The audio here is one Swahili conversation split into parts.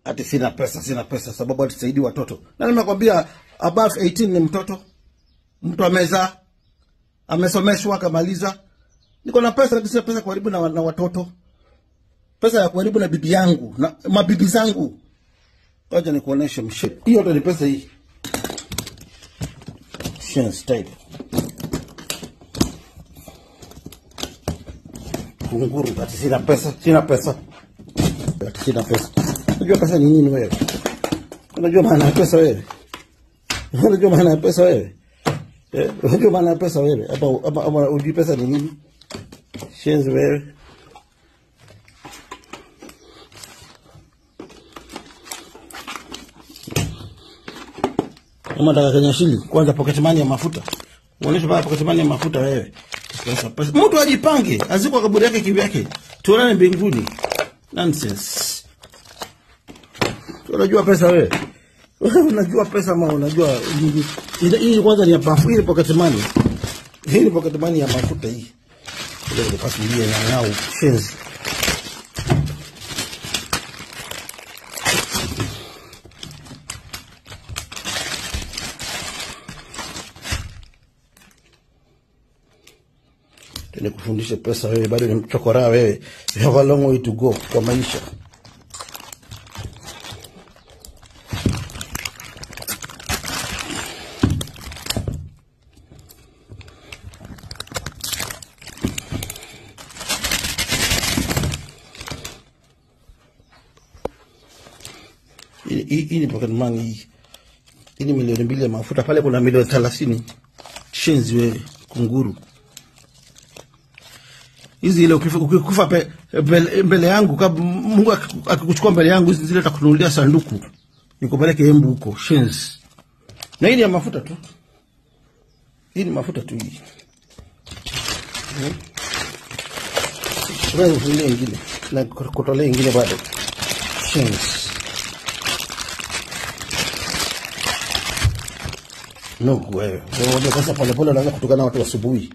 ati sina pesa, sina pesa sababu atisaidii watoto. Na nimekwambia above 18 ni mtoto, mtu amezaa, amesomeshwa, akamaliza. Niko na pesa, lakini sina pesa kuharibu na, na watoto, pesa ya kuharibu na bibi yangu na mabibi zangu. Wacha nikuoneshe mshe. Hiyo yote ni pesa hii. Shen's type. Kunguru, ati sina pesa, sina pesa. Ati sina pesa. Unajua pesa ni nini wewe? Unajua maana ya pesa wewe? Unajua maana ya pesa wewe? Eh, unajua maana ya pesa wewe? Hapa hapa hapa unajua pesa ni nini? Shenzi wewe. Kama nataka Kenya shili, kwanza pocket money ya mafuta. Uonyeshe baba pocket money ya mafuta wewe. Pesa pesa. Mtu ajipange, azikwa kaburi yake kivyake. Tuonane mbinguni. Nonsense. Unajua pesa wewe? Wewe unajua pesa ama unajua hii- hii hii kwanza ni ya mafuta, hii ni pocket money. Hii ni pocket money ya mafuta hii. Ile ile pasulia ya ngao shenzi. Nikufundishe pesa wewe, bado ni mchokora wewe. You have a long way to go kwa maisha. Hii- hii hii ni pocket money hii. Hii ni milioni mbili ya mafuta, pale kuna milioni thelathini. Shenzi wewe, kunguru hizi ile ukifa- ukikufa pe- mbele, mbele yangu kab, Mungu akiku- akikuchukua mbele yangu hizi zile takununulia sanduku nikupeleke Embu huko shenzi. Na hii ni ya mafuta tu, hii ni mafuta tu hii. Hmm. Wewe ufungie ingine na kutolea ingine bado shenzi. No, wewe wewe sasa polepole unaanza kutukana na watu asubuhi.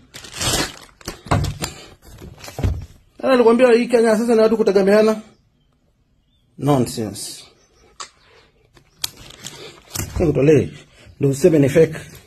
Ana nilikwambia hii Kenya sasa ni watu kutegemeana. Nonsense. Nikutolee ndio useme ni fake.